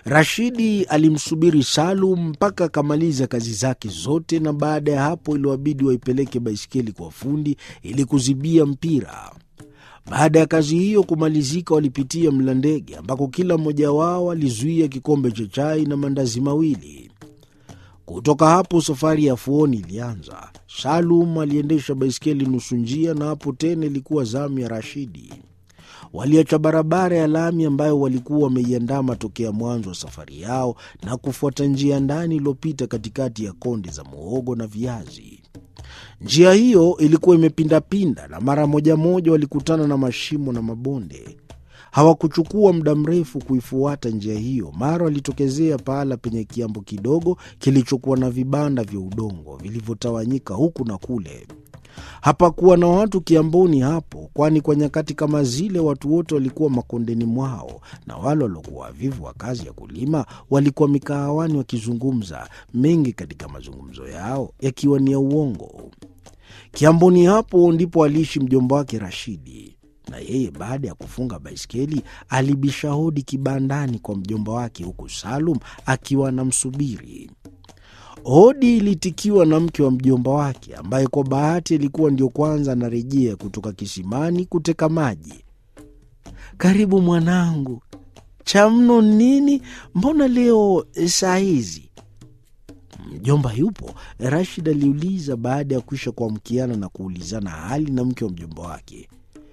Rashidi alimsubiri Salum mpaka akamaliza kazi zake zote, na baada ya hapo iliwabidi waipeleke baiskeli kwa fundi ili kuzibia mpira. Baada ya kazi hiyo kumalizika, walipitia Mlandege ambako kila mmoja wao alizuia kikombe cha chai na mandazi mawili. Kutoka hapo safari ya Fuoni ilianza. Salum aliendesha baiskeli nusu njia, na hapo tena ilikuwa zamu ya Rashidi. Waliacha barabara ya lami ambayo walikuwa wameiandama tokea mwanzo wa safari yao na kufuata njia ndani iliyopita katikati ya konde za muhogo na viazi. Njia hiyo ilikuwa imepindapinda na mara moja moja walikutana na mashimo na mabonde. Hawakuchukua muda mrefu kuifuata njia hiyo, mara walitokezea pahala penye kiambo kidogo kilichokuwa na vibanda vya udongo vilivyotawanyika huku na kule. Hapakuwa na watu kiamboni hapo, kwani kwa nyakati kama zile watu wote walikuwa makondeni mwao, na wale waliokuwa wavivu wa kazi ya kulima walikuwa mikahawani wakizungumza, mengi katika mazungumzo yao yakiwa ni ya uongo. Kiamboni hapo ndipo aliishi mjomba wake Rashidi, na yeye baada ya kufunga baiskeli alibisha hodi kibandani kwa mjomba wake, huku Salum akiwa anamsubiri. Hodi ilitikiwa na mke wa mjomba wake ambaye kwa bahati alikuwa ndio kwanza anarejea kutoka kisimani kuteka maji. Karibu mwanangu. Cha mno nini? Mbona leo saa hizi? Mjomba yupo? Rashid aliuliza baada ya kuisha kuamkiana na kuulizana hali na mke wa mjomba wake.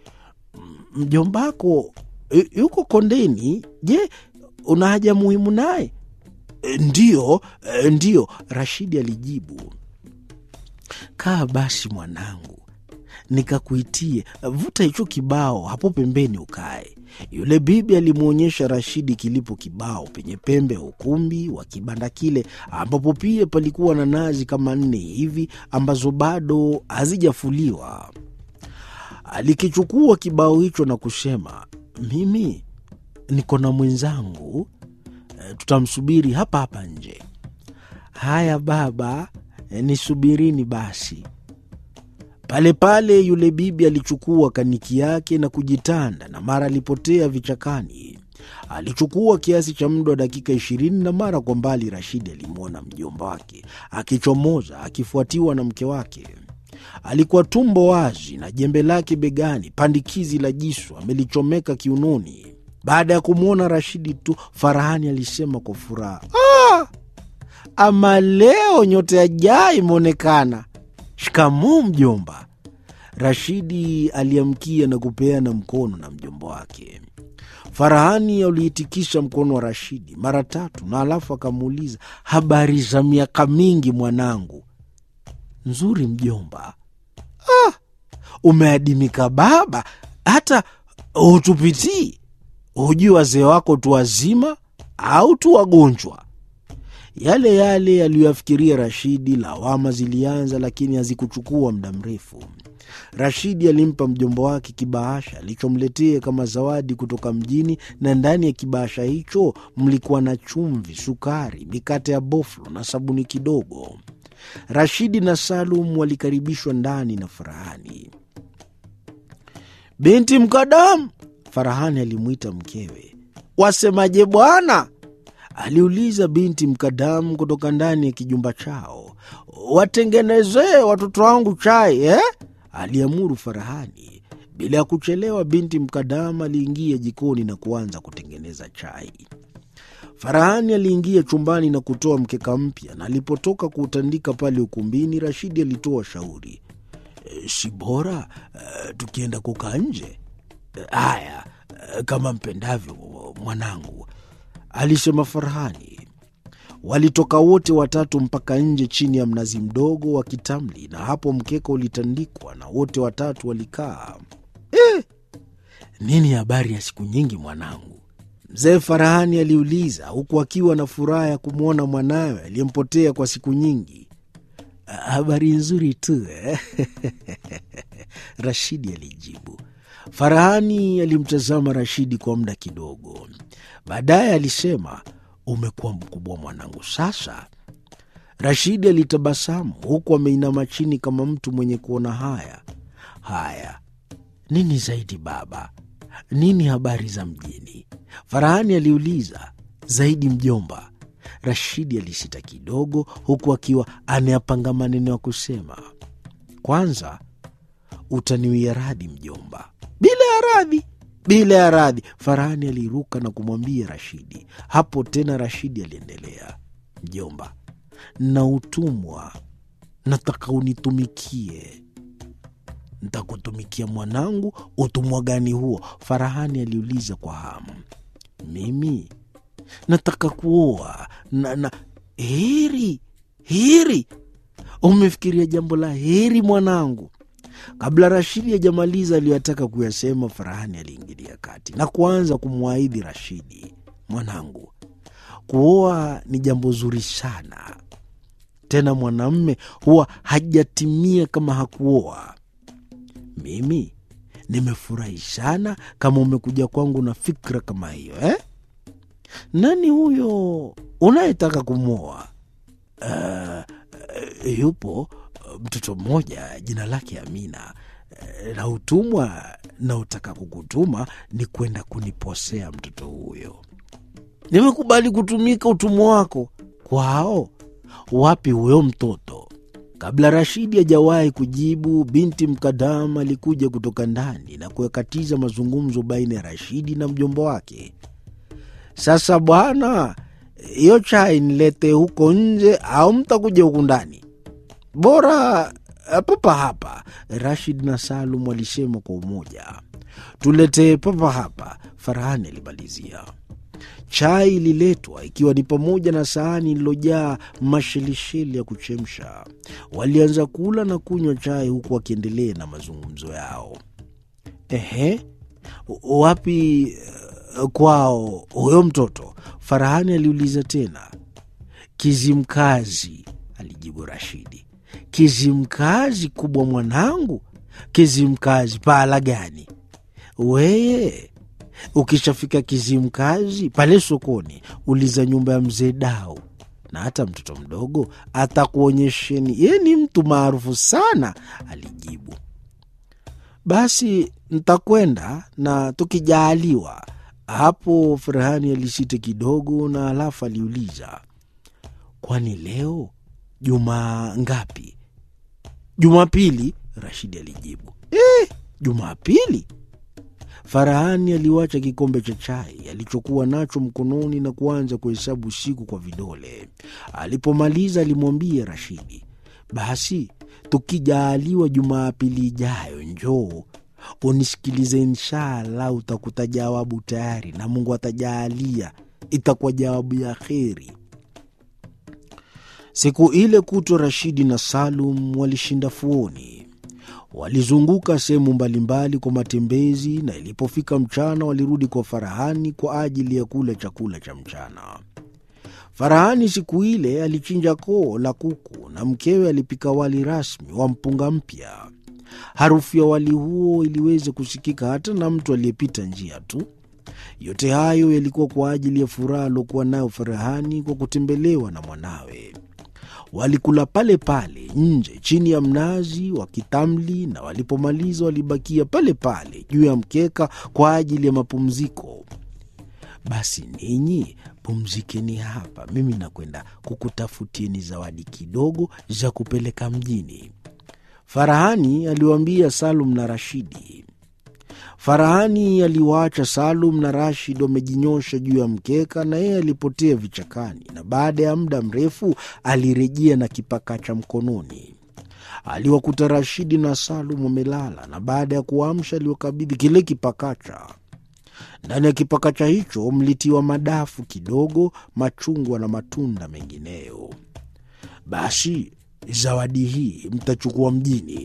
Mjombako yuko kondeni? Je, una haja muhimu naye? Ndiyo, ndiyo, Rashidi alijibu. Kaa basi mwanangu, nikakuitie. Vuta hicho kibao hapo pembeni ukae. Yule bibi alimwonyesha Rashidi kilipo kibao penye pembe ya ukumbi wa kibanda kile, ambapo pia palikuwa na nazi kama nne hivi ambazo bado hazijafuliwa. Alikichukua kibao hicho na kusema, mimi niko na mwenzangu tutamsubiri hapa hapa nje. Haya baba, nisubirini basi. Pale pale yule bibi alichukua kaniki yake na kujitanda, na mara alipotea vichakani. Alichukua kiasi cha muda wa dakika ishirini, na mara kwa mbali Rashidi alimwona mjomba wake akichomoza akifuatiwa na mke wake. Alikuwa tumbo wazi na jembe lake begani, pandikizi la jisu amelichomeka kiunoni. Baada ya kumwona Rashidi tu, Farahani alisema kwa furaha, ah, ama leo nyota ya jaa imeonekana. Shikamoo mjomba. Rashidi aliamkia na kupeana mkono na mjomba wake. Farahani aliitikisha mkono wa Rashidi mara tatu, na alafu akamuuliza, habari za miaka mingi mwanangu? Nzuri mjomba. Ah, umeadimika baba, hata hutupitii hujui wazee wako tu wazima au tu wagonjwa? Yale yale aliyoyafikiria Rashidi. Lawama zilianza, lakini hazikuchukua muda mrefu. Rashidi alimpa mjomba wake kibahasha alichomletea kama zawadi kutoka mjini, na ndani ya kibahasha hicho mlikuwa na chumvi, sukari, mikate ya boflo na sabuni kidogo. Rashidi na Salum walikaribishwa ndani na Farahani. Binti Mkadamu, Farahani alimwita mkewe. Wasemaje bwana? aliuliza binti Mkadamu kutoka ndani ya kijumba chao. Watengenezee watoto wangu chai eh? aliamuru Farahani. Bila ya kuchelewa, binti Mkadamu aliingia jikoni na kuanza kutengeneza chai. Farahani aliingia chumbani na kutoa mkeka mpya, na alipotoka kuutandika pale ukumbini, Rashidi alitoa shauri, e, si bora e, tukienda kukaa nje? Haya, e, kama mpendavyo mwanangu, alisema Farahani. Walitoka wote watatu mpaka nje chini ya mnazi mdogo wa kitamli, na hapo mkeka ulitandikwa na wote watatu walikaa. Eh, nini habari ya siku nyingi mwanangu? Mzee Farahani aliuliza huku akiwa na furaha ya kumwona mwanawe aliyempotea kwa siku nyingi. Habari nzuri tu eh? Rashidi alijibu. Farahani alimtazama Rashidi kwa muda kidogo, baadaye alisema, umekuwa mkubwa mwanangu sasa. Rashidi alitabasamu huku ameinama chini kama mtu mwenye kuona haya. Haya, nini zaidi baba? Nini habari za mjini? Farahani aliuliza. zaidi mjomba. Rashidi alisita kidogo, huku akiwa anayapanga maneno ya kusema. Kwanza utaniwia radhi mjomba. Bila ya radhi, bila ya radhi, Farahani aliruka na kumwambia Rashidi. Hapo tena Rashidi aliendelea, mjomba, na utumwa nataka unitumikie. Ntakutumikia mwanangu. Utumwa gani huo? Farahani aliuliza kwa hamu. Mimi nataka kuoa na, na heri heri. Umefikiria jambo la heri mwanangu. Kabla Rashidi hajamaliza aliyotaka kuyasema, Farahani aliingilia kati na kuanza kumwahidi Rashidi, mwanangu, kuoa ni jambo zuri sana tena mwanamme huwa hajatimia kama hakuoa. Mimi nimefurahi sana kama umekuja kwangu na fikra kama hiyo eh? Nani huyo unayetaka kumwoa? Uh, yupo mtoto mmoja jina lake Amina, uh, na utumwa naotaka kukutuma ni kwenda kuniposea mtoto huyo. Nimekubali kutumika utumwa wako kwao wapi huyo mtoto? Kabla Rashidi hajawahi kujibu, binti Mkadam alikuja kutoka ndani na kuyakatiza mazungumzo baina ya Rashidi na mjomba wake. Sasa bwana, hiyo chai nilete huko nje au mtakuja huku ndani? Bora papa hapa, Rashid na Salum walisema kwa umoja. Tuletee papa hapa, Farahani alimalizia. Chai ililetwa ikiwa ni pamoja na sahani ililojaa mashelisheli ya kuchemsha. Walianza kula na kunywa chai huku wakiendelea na mazungumzo yao. Ehe, wapi kwao huyo mtoto? Farahani aliuliza tena. Kizimkazi, alijibu Rashidi. Kizimkazi kubwa mwanangu? Kizimkazi pahala gani? Weye Ukishafika Kizimkazi pale sokoni, uliza nyumba ya mzee Dau, na hata mtoto mdogo atakuonyesheni. Ye ni mtu maarufu sana, alijibu. Basi ntakwenda na tukijaaliwa. Hapo Farahani alisita kidogo, na halafu aliuliza, kwani leo juma ngapi? Jumapili, Rashidi alijibu. Eh, Jumapili? Farahani aliwacha kikombe cha chai alichokuwa nacho mkononi na kuanza kuhesabu siku kwa vidole. Alipomaliza alimwambia Rashidi, basi tukijaaliwa Jumapili ijayo njoo unisikilize, inshallah utakuta jawabu tayari, na Mungu atajaalia itakuwa jawabu ya kheri. Siku ile kutwa Rashidi na Salum walishinda fuoni walizunguka sehemu mbalimbali kwa matembezi, na ilipofika mchana walirudi kwa Farahani kwa ajili ya kula chakula cha mchana. Farahani siku ile alichinja koo la kuku na mkewe alipika wali rasmi wa mpunga mpya. Harufu ya wali huo iliweza kusikika hata na mtu aliyepita njia tu. Yote hayo yalikuwa kwa ajili ya furaha aliokuwa nayo Farahani kwa kutembelewa na mwanawe. Walikula pale pale nje chini ya mnazi wa kitamli, na walipomaliza walibakia pale pale juu ya mkeka kwa ajili ya mapumziko. Basi ninyi pumzikeni hapa, mimi nakwenda kukutafutieni zawadi kidogo za kupeleka mjini, Farahani aliwaambia Salum na Rashidi. Farahani aliwaacha Salum na Rashid wamejinyosha juu ya mkeka, na yeye alipotea vichakani, na baada ya muda mrefu alirejea na kipakacha mkononi. Aliwakuta Rashidi na Salum wamelala, na baada ya kuamsha aliwakabidhi kile kipakacha. Ndani ya kipakacha hicho mlitiwa madafu kidogo, machungwa na matunda mengineyo. Basi zawadi hii mtachukua mjini.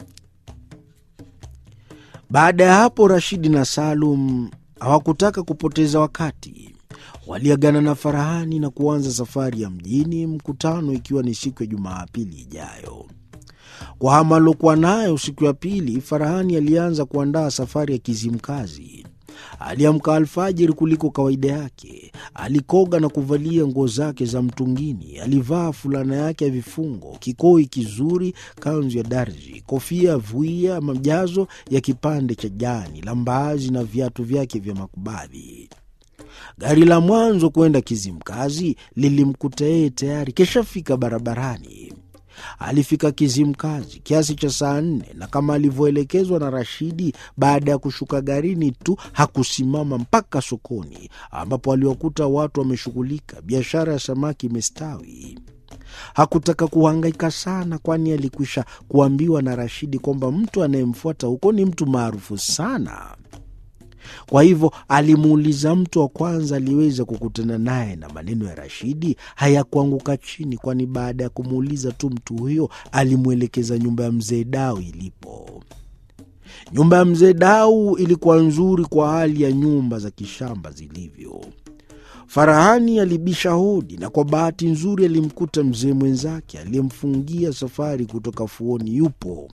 Baada ya hapo Rashidi na Salum hawakutaka kupoteza wakati. Waliagana na Farahani na kuanza safari ya mjini, mkutano ikiwa ni siku ya Jumapili ijayo. Kwa hama aliokuwa nayo siku ya pili, Farahani alianza kuandaa safari ya Kizimkazi. Aliamka alfajiri kuliko kawaida yake. Alikoga na kuvalia nguo zake za mtungini. Alivaa fulana yake ya vifungo, kikoi kizuri, kanzu ya darzi, kofia ya vuia, majazo ya kipande cha jani la mbaazi na viatu vyake vya makubadhi. Gari la mwanzo kwenda Kizimkazi lilimkuta yeye tayari keshafika barabarani. Alifika Kizimkazi kiasi cha saa nne na kama alivyoelekezwa na Rashidi, baada ya kushuka garini tu hakusimama mpaka sokoni, ambapo aliwakuta watu wameshughulika, biashara ya samaki imestawi. Hakutaka kuhangaika sana, kwani alikwisha kuambiwa na Rashidi kwamba mtu anayemfuata huko ni mtu maarufu sana. Kwa hivyo alimuuliza mtu wa kwanza aliweza kukutana naye, na maneno ya Rashidi hayakuanguka chini, kwani baada ya kumuuliza tu mtu huyo alimwelekeza nyumba ya mzee Dau ilipo. Nyumba ya mzee Dau ilikuwa nzuri kwa hali ya nyumba za kishamba zilivyo. Farahani alibisha hodi na kwa bahati nzuri alimkuta mzee mwenzake aliyemfungia safari kutoka Fuoni yupo.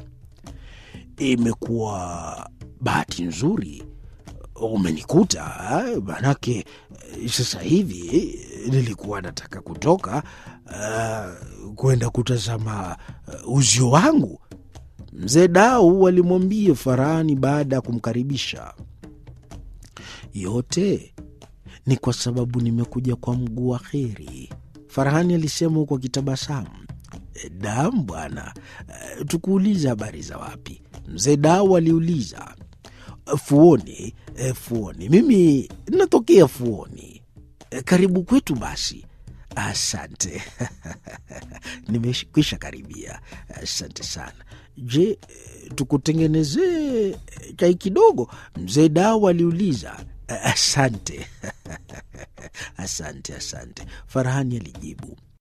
Imekuwa bahati nzuri umenikuta, manake sasa hivi nilikuwa nataka kutoka uh, kwenda kutazama uh, uzio wangu, mzee Dau alimwambia Farahani baada ya kumkaribisha. Yote ni kwa sababu nimekuja kwa mguu wa kheri, Farahani alisema huku akitabasamu. Dam bwana, tukuuliza habari za wapi? Mzee Dau aliuliza. Fuoni. E, Fuoni, mimi natokea Fuoni. E, karibu kwetu basi. Asante nimekwisha karibia. Asante sana. Je, tukutengenezee chai kidogo? Mzee Dau aliuliza. Asante asante asante, Farahani alijibu.